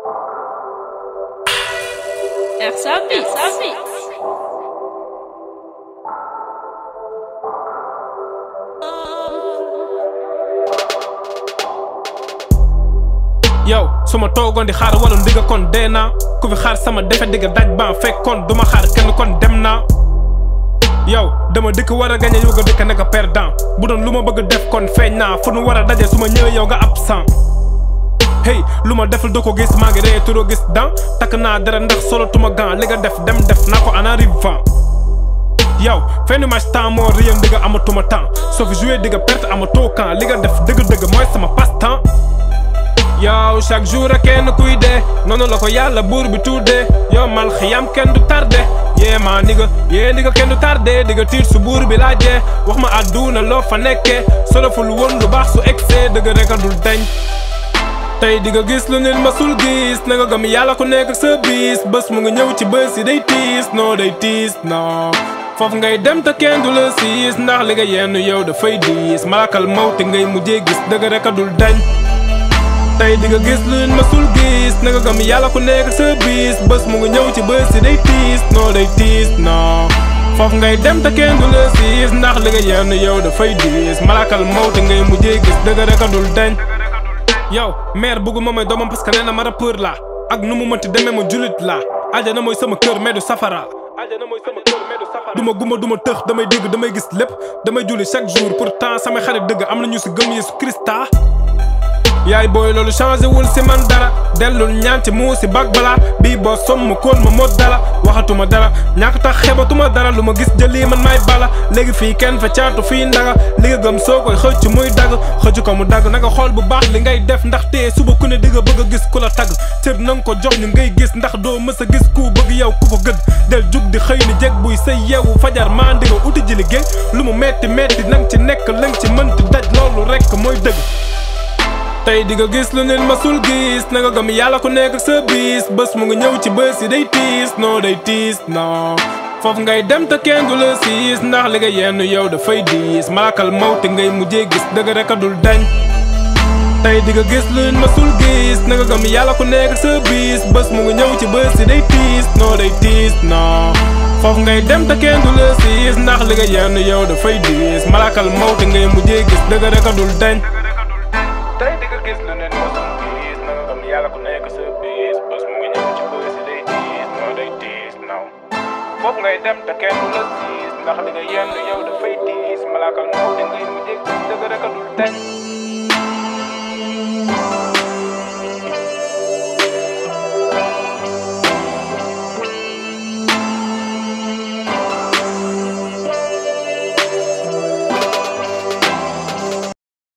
RSA Beats. yow su ma toogoon di xaar wala ndigga kon dee naa ku fi xaar sama defe digga daj ba fekk kon duma xaar kenn kon dem naa yow dama dëkk war a gañe yow nga dëkk nekk perdant bu doon lu ma bëgg def kon feeñ naa fu nu war a daje su ma ñëwee yow nga absent hey lu ma deful doo ko gis maa ngi ree turoo gis dan takk naa dara ndax solo tuma gan li nga def dem def naa ko en arrivant yow fenn match temps moo réyam digga amatuma temps soo fi joué digga perte amatoo camp li nga def dëgg-dëgg mooy sama passe temps yow chaque jour a kenn kuy dee noonu la ko yàlla buur bi tuddee yow mal xiyam kenn du tardé yee maa ndiga yee ndiga kenn du tardé digga tiit su buur bi laajee wax ma àdduna loo fa nekkee soloful woon lu baax su egsee dëgg rek a dul dañ tey di nga gis lu nit masul gis na nga gëm yàlla ku nekk ak sa bis bés mu ngi ñëw ci bés yi day tiis non day tiis non foofu ngay dem te kenn du la siis ndax li nga yenn yow dafay diis malakal mawti ngay mujjee gis dëgg rek a dul dañ tey di nga gis lu nit masul gis na nga gëm yàlla ku nekk ak sa bis bés mu ngi ñëw ci bés yi day tiis non day tiis non foofu ngay dem te kenn du la siis ndax li nga yenn yow dafay diis malakal mawti ngay mujjee gis dëgg rek a dul dañ yow mère bëgguma may doomam parce que nee na ma rappeur la ak nu mu mënti demee ma julit la aljana mooy sama kër mais du safara aljana mooy sama kër mais du safara duma guma duma tëx damay dégg damay gis lépp damay julli chaque jour pourtant samay xarit dëgg am na ñu si gëm Yeesu Krista yaay booy loolu changé wul si man dara dellul ñaan ci muu si bag balaa bii boo somm koon ma mot dara waxatuma dara ñàkk tax xebatuma dara lu ma gis jëlii man may bala léegi fii kenn fa caatu fii ndaga li nga gëm soo koy xëcc muy dagg xëcc ko mu dagg nanga xool bu baax li ngay def ndax tee suba ku ne di nga bëgg a gis ku la tagg cër nanga ko jox ñu ngay gis ndax doo mës a gis ku bëgg yow ku ko gëdd del jug di xëy ni jeg buy say yeewu fajar maa ndi nga uti ji liggéey lu mu metti metti nang ci nekk lang ci mënti daj loolu rekk mooy dëgg tey di nga gis lu nit masul gis na nga gëm yàlla ku nekk ak sa bis bés mu ngi ñëw ci bés yi day tiis non day tiis non foofu ngay dem te kenn du la siis ndax li nga yenn yow dafay diis malakal mawti ngay mujjee gis dëgg rek a dul dañ tey di nga gis lu nit masul gis na nga gëm yàlla ku nekk ak sa bis bés mu ngi ñëw ci bés yi day tiis non day tiis non foofu ngay dem te kenn du la siis ndax li nga yenn yow dafay diis malakal mawti ngay mujjee gis dëgg rek a dul dañ tey di nga gis lu nit mosul gis na nga gëm yàlla ku nekk sa bis bés mu ngi ñëw ci bés yi day tiis non day tiis non foofu ngay dem te kenn du la siis ndax li nga yenn yow dafay tiis malaakal moo di ngay mujjee gis dëgg rek a dul dañ